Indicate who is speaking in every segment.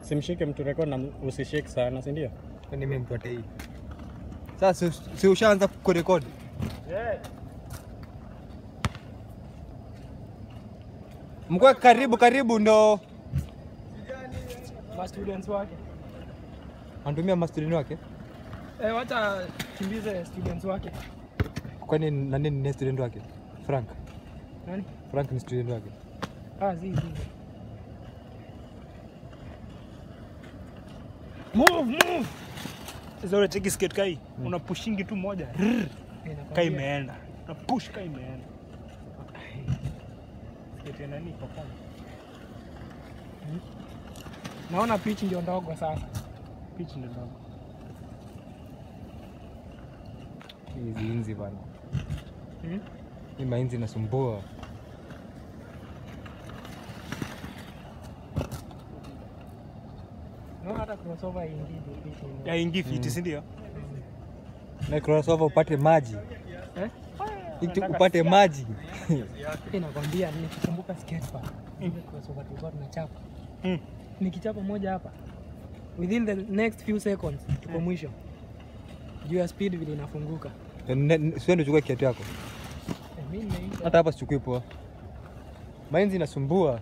Speaker 1: Simshike mtu record na usishake sana, si ndio?
Speaker 2: Kwani mimi mtu atei. Sasa si- si ushaanza kurekodi? Mkwe karibu karibu ndo
Speaker 3: Ma students wake.
Speaker 2: anatumia mastudini wake.
Speaker 3: Eh, wacha kimbize students wake.
Speaker 2: Kwani nani ni student wake? Frank.
Speaker 3: Nani?
Speaker 2: Frank ni student wake.
Speaker 3: Ah, zi zi. Move, move. Zore cheki skate kai. Una pushingi tu moja. Rrr. Kai imeenda. Una push kai imeenda. Skate ya nani kwa kona. Hmm? Naona pitch ndio ndogo sasa. Pitch ndio ndogo.
Speaker 2: Hizi inzi bana.
Speaker 3: Hmm?
Speaker 2: Hii mainzi inasumbua.
Speaker 3: Naona hata crossover ingine pitch. ni-
Speaker 1: Ya ingi fiti, si ndio?
Speaker 2: Na crossover upate maji.
Speaker 3: Eh?
Speaker 2: Iki
Speaker 3: Nataka
Speaker 2: upate maji.
Speaker 3: Hii nakwambia nikikumbuka skatepark ile crossover tulikuwa tunachapa.
Speaker 1: Mm.
Speaker 3: Nikichapa moja hapa within the next few seconds tuko mwisho. Juu ya speed vile inafunguka.
Speaker 2: Sio ndio chukua kiatu yako.
Speaker 3: Eh, mimi nimeisha.
Speaker 2: Hata hapa sichukui poa. Mainzi inasumbua.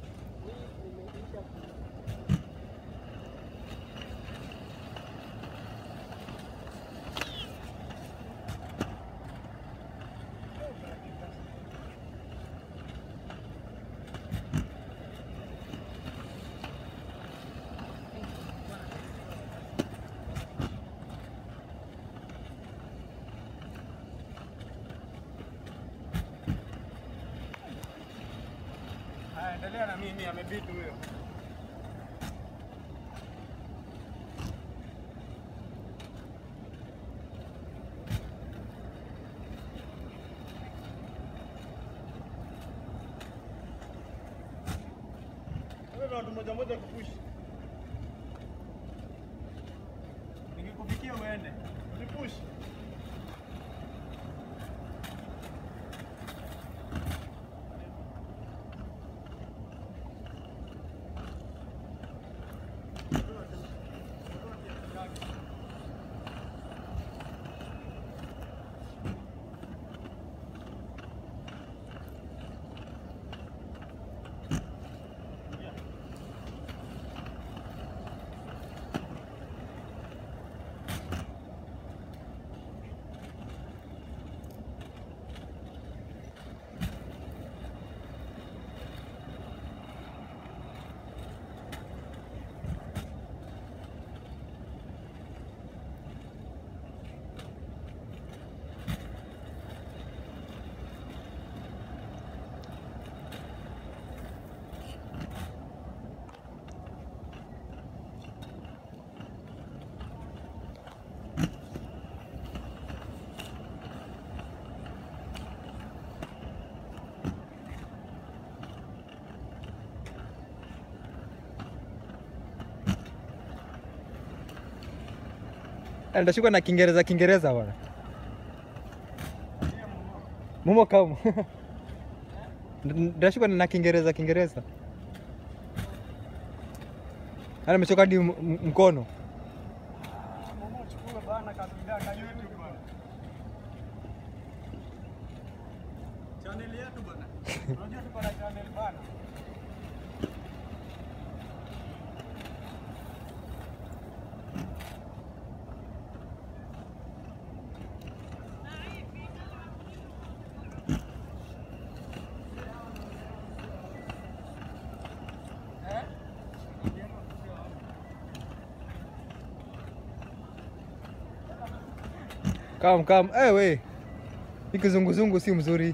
Speaker 1: Haya, endelea na mimi, amebidi huyo. Wewe watu moja moja kupush. Nikikufikia uende. Unipush.
Speaker 2: Ndashikwa na Kiingereza Kiingereza bwana. Mumo kama. Ndashikwa na Kiingereza Kiingereza. Ana amechoka hadi m- m- mkono.
Speaker 1: Mama uchukue bana kabila ka YouTube bana. Channel yetu bana. Unajua tuko na channel bana.
Speaker 2: Kam kam. Eh we. Hii kizunguzungu si mzuri.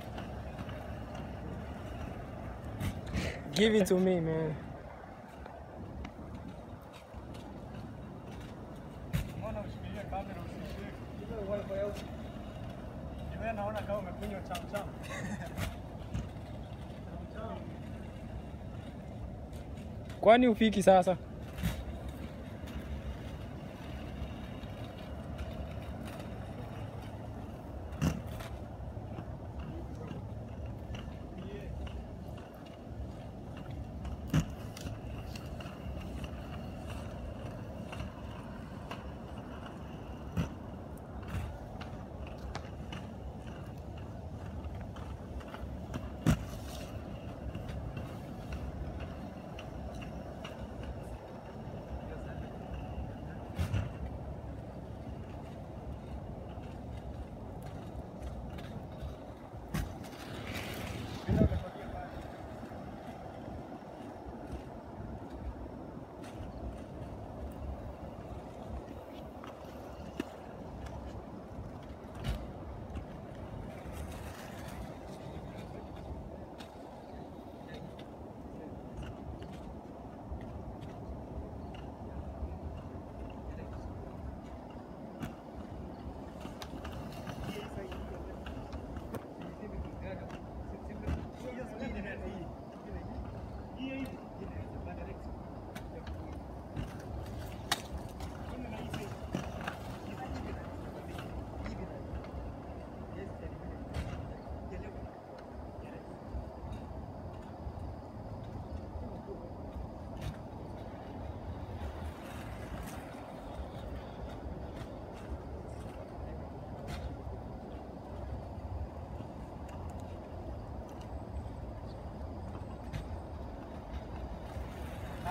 Speaker 3: Give it to me, man.
Speaker 1: Mbona ushikilie kamera usishike? Wewe naona kama umekunywa cham cham.
Speaker 3: Kwani ufiki sasa?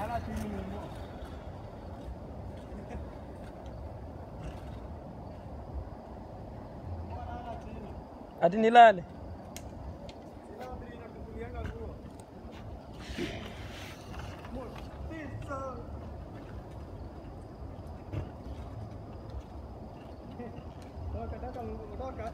Speaker 1: Lala chini Mungu. Lala chini.
Speaker 3: Ati nilale.
Speaker 1: Sina mbili inakukulianga nguo. Motizo. Toka, toka, Mungu, toka.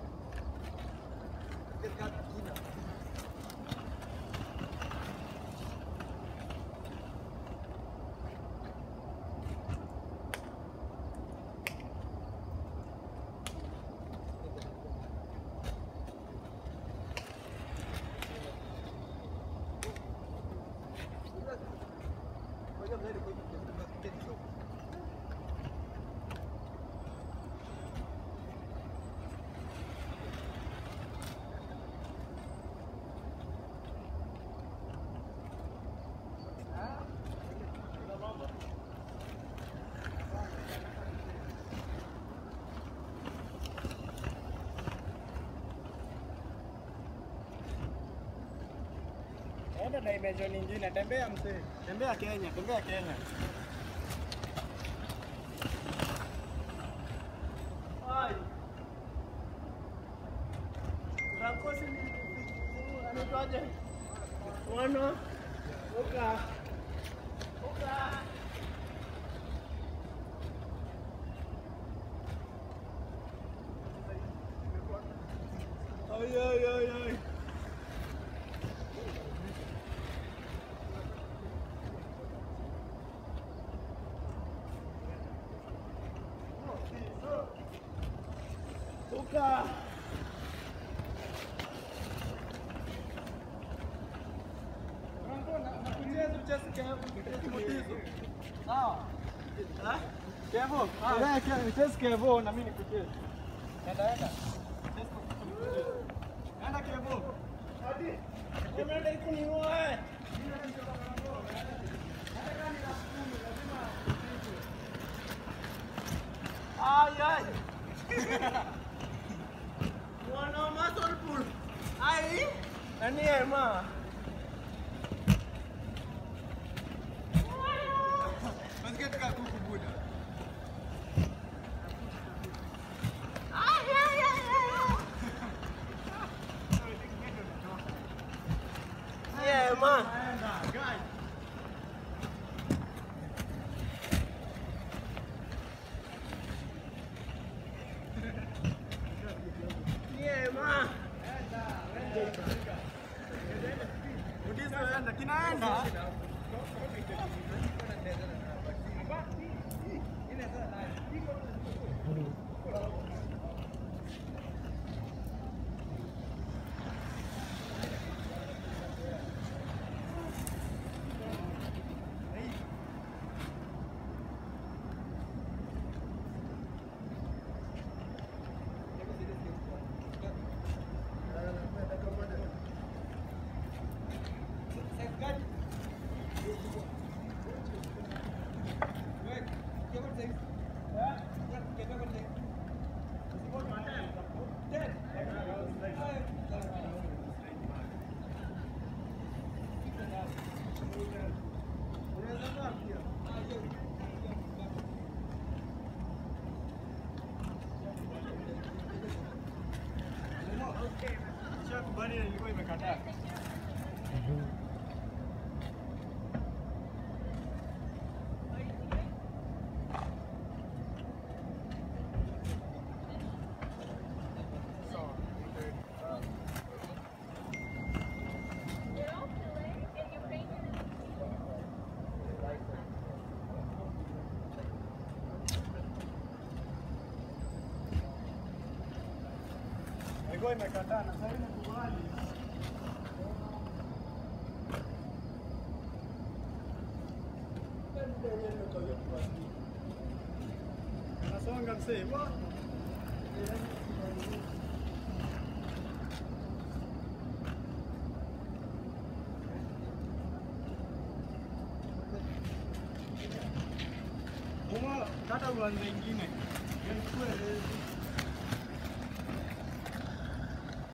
Speaker 1: Enda dimension nyingine, tembea mzee. Tembea Kenya, tembea Kenya. Ai. Rakosi ni anaitwaje? Wana Oka. Oka. Ay ay ay ay. Oka. Sawa. Kevo, wewe chess Kevo na mimi nikucheze. Enda enda. Enda Kevo. Hadi. Umeenda ikuniua eh. Ay ay. Mwana muscle pull. Ai. Nani ema? Basket ka kuku buda. Yeah, man. Guys. Yeah, man. Udizo enda kinaenda. Shakubali ilikuwa imekataa. Ilikuwa imekataa na sasa imekubali. Anasonga msee. Wa- Uma kata uanze ingine. Yaani kuwe